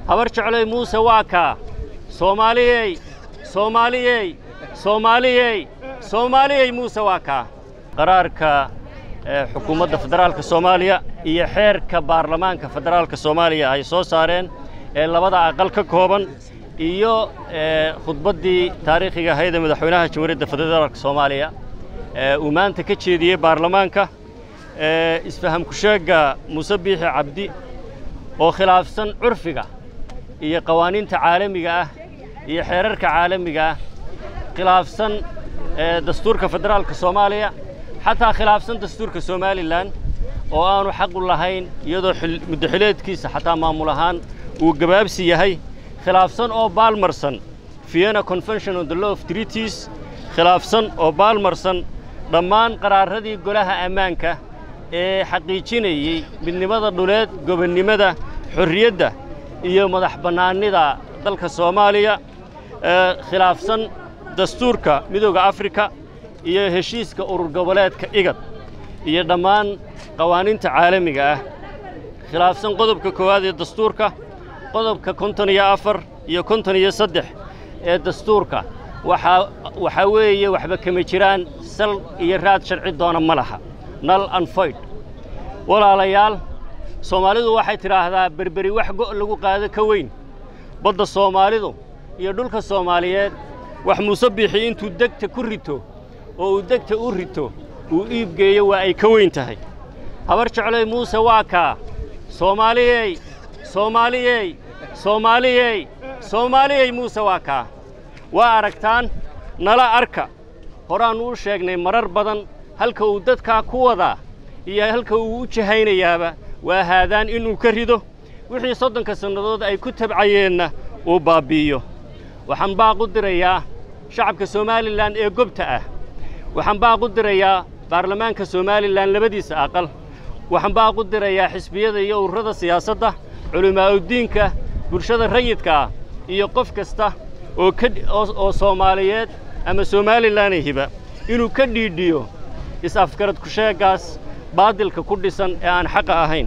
habar jeclay muuse waa kaa soomaaliyey soomaaliyey soomaaliyey soomaaliyey muuse waa kaa qaraarka xukuumadda federaalka soomaaliya iyo xeerka baarlamaanka federaalka soomaaliya ay soo saareen ee labada aqal ka kooban iyo khudbaddii taariikhiga ahayd ee madaxweynaha jamhuuriyadda federaalka soomaaliya uu maanta ka jeediyey baarlamaanka isfaham kusheegga muuse biixi cabdi oo khilaafsan curfiga iyo qawaaniinta caalamiga ah iyo xeerarka caalamiga ah khilaafsan dastuurka federaalka soomaaliya xataa khilaafsan dastuurka somalilan oo aanu xaqu lahayn iyadoo muddaxileedkiisa xataa maamul ahaan uu gabaabsi yahay khilaafsan oo baalmarsan vienna convention on the law of treaties khilaafsan oo baalmarsan dhammaan qaraaradii golaha ammaanka ee xaqiijinayey midnimada dhuleed gobonnimada xorriyadda iyo madax bannaanida dalka soomaaliya khilaafsan dastuurka midooda afrika iyo heshiiska urur goboleedka igad iyo dhammaan qawaaniinta caalamiga ah khilaafsan qodobka koowaad ee dastuurka qodobka konton iyo afar iyo konton iyo saddex ee dastuurka waxaa waxaa weeye waxba kama jiraan sal iyo raad sharci doona ma laha nal anfoyd walaalayaal soomaalidu waxay tidhaahdaa berberi wax go' lagu qaado ka weyn badda soomaalidu iyo dhulka soomaaliyeed wax muuse biixi intuu degta ku rito oo uu degta u rito uu iibgeeyo waa ay ka weyn tahay habar jeclay muuse waa kaa soomaaliyey soomaaliyey soomaaliyey soomaaliyey muuse waa kaa waa aragtaan nala arka horaannu u sheegnay marar badan halka uu dadkaa ku wadaa iyo halka uu u jahaynayaaba waa haadaan inuu ka rido wixii soddonka sannadood ay ku tabcayeenna uu baabbi'iyo waxaan baaq u dirayaa shacabka somalilan ee gobta ah waxaan baaq u dirayaa baarlamaanka somalilan labadiisa aqal waxaan baaq u dirayaa xisbiyada iyo ururada siyaasadda culimaa'udiinka bulshada rayidka ah iyo qof kasta oo ka oo soomaaliyeed ama somalilanayhiba inuu ka dhiidhiyo is-afgarad kusheeggaas baadilka ku dhisan ee aan xaqa ahayn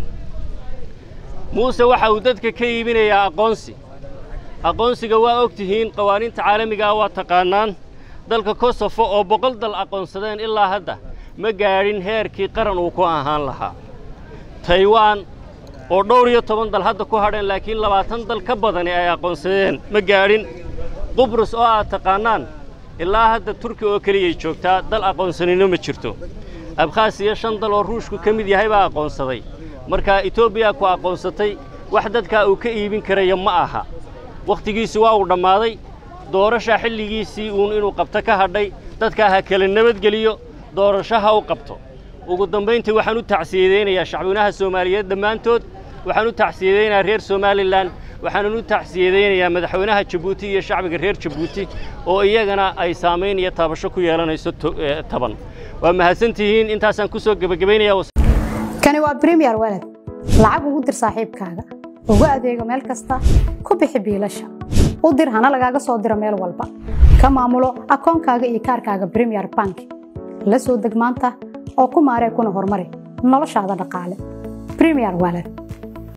muuse waxa uu dadka ka iibinayaa aqoonsi aqoonsiga waa og tihiin qawaaniinta caalamiga ah waa taqaannaan dalka kosofo oo boqol dal aqoonsadeen ilaa hadda ma gaadhin heerkii qaran uu ku ahaan lahaa taywaan oo dhowr iyo toban dal hadda ku hadheen laakiin labaatan dal ka badani ay aqoonsadeen ma gaadhin qubrus oo aad taqaannaan ilaa hadda turki oo keliyay joogtaa dal aqoonsanino ma jirto abkhaasiya shan dal oo ruushku ka mid yahay baa aqoonsaday markaa etoobiya ku aqoonsatay wax dadkaa uu ka iibin karayo ma aha wakhtigiisi waa uu dhammaaday doorasha xilligiisii uun inuu qabto ka hadhay dadkaa ha kala nabadgeliyo doorasho ha u qabto ugu dambayntii waxaan u tacsiyadaynayaa shacbweynaha soomaaliyeed dhammaantood waxaan u tacsiyadaynayaa reer somalilan waxaanan u tacsiyadaynayaa madaxweynaha jabuuti iyo shacbiga reer jabuuti oo iyagana ay saamayn iyo taabasho ku yeelanayso taban waa mahadsantihiin intaasaan ku soo gebagabaynaya kani waa bremiyer walad lacag ugu dir saaxiibkaaga ugu adeego meel kasta ku bixi biilasha u dir hana lagaaga soo diro meel walba ka maamulo akoonkaaga iyo kaarkaaga bremiyer bank la soo deg maanta oo ku maaree kuna horumari noloshaada dhaqaale bremiyer walad